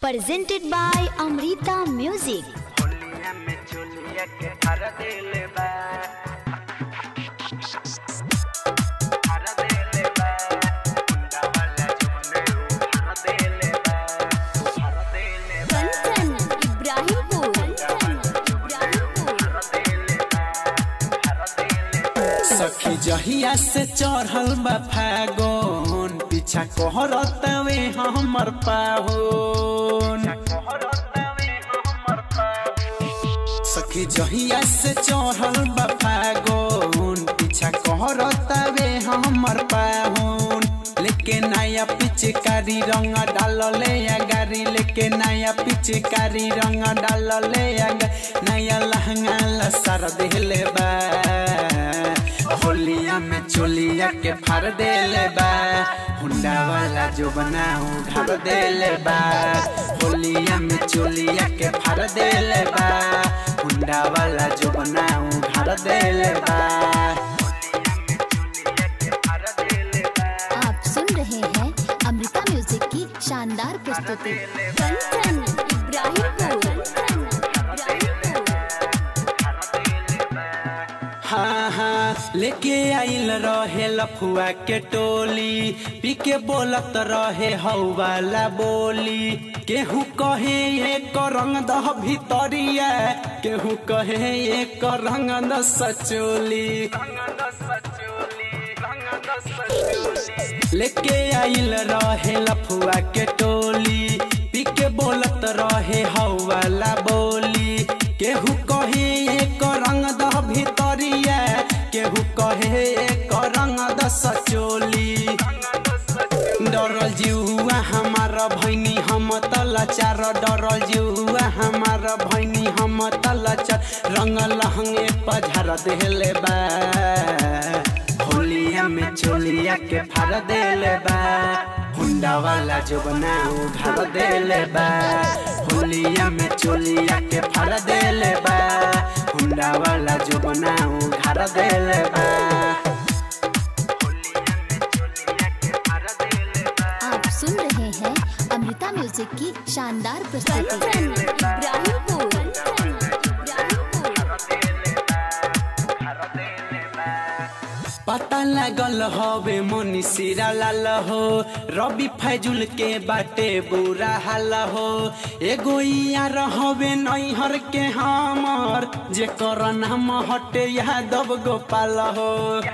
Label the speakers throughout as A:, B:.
A: presented by Amrita Music.
B: होलिया में चोलिया के हर दिल बा हर दिल बा गुंडा वाला जुमने हर दिल बा हर दिल बा
A: Kanchan, Ibrahimpur. Kanchan, Ibrahimpur.
B: हर दिल बा हर दिल बा
C: सखी जहिया से चढ़ल बा फागोन पीछा कहरतवे हमर पाहोन
B: कोहरतवे हमर पाऊ
C: सखी जहिया से चढ़ल बा फागोन पीछा कहरतवे हमर पाहोन लेके नया पिचकारी रंग डालले या गारी लेके नया पिचकारी रंग डालले या गा- नया लहंगा लसर देले बा होलिया में चोलिया के फार देले बा हुंडा वाला जो बनाऊ ढाल देले बा होलिया में चोलिया के फार देले बा हुंडा वाला जो बनाऊ ढाल देले बा
B: हर दिल बा
A: आप सुन रहे हैं अमृता म्यूजिक की शानदार प्रस्तुति कंचन इब्राहिमपुर कंचन इब्राहिमपुर
B: हर दिल बा
C: हाँ हाँ लेके आइल रहे लफुआ के टोली पी के बोलत रहे हौ वाला बोली केहू कहे एक रंग दह भितरिया केहू कहे एक रंग द सचोली
B: रंग सचोली रंग सचोली
C: लेके आइल रहे लफुआ के टोली पी के बोलत रहे हौ वाला बोली केहू कहे एक रंग द भितरिया केहू कहे एक रंग द सचोली डरल जिउआ हमार भैनी हम तलाचार डरल जिउआ हमार भैनी हम तलाचार रंग लहंगे पझार देले बा होलिया में चोलिया के फार देले बा हुंडा वाला जो बनाऊ घर देले बा होलिया में चोलिया के फार देले बा हुंडा वाला जो बनाऊ घर देले बा
A: आप सुन रहे हैं अमृता म्यूजिक की शानदार प्रस्तुति कंचन इब्राहिमपुर कंचन इब्राहिमपुर
C: पता लागल हवे मनी सिरा लाल हो रवि फैजुल के बाटे बुरा हाल हो एगो यार हवे नैहर के हमर जेकर नाम हटे यादव गोपाल हो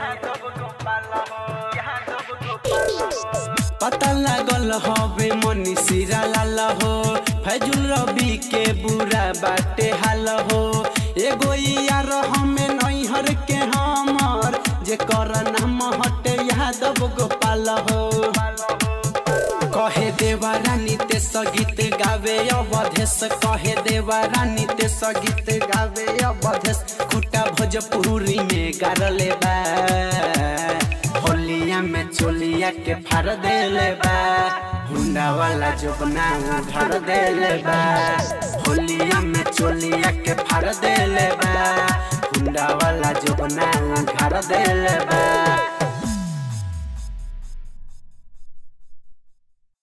C: पता लागल हवे मनी सिरा लाल हो फैजुल रवि के बुरा बाटे हाल हो एगो यार हमें नैहर के हमर जेकर नाम हटे यादव गोपाल हो कहे देवा रानी ते गीत गावे अवधेश कहे देवा रानी ते गीत गावे अवधेश खुटा भोजपुरी में गारले बा होलिया में चोलिया के फार देले बा हुंडा वाला जो बनाऊ घर देले बा होलिया में चोलिया के फार देले बा हुंडा वाला जो बनाऊ घर देले बा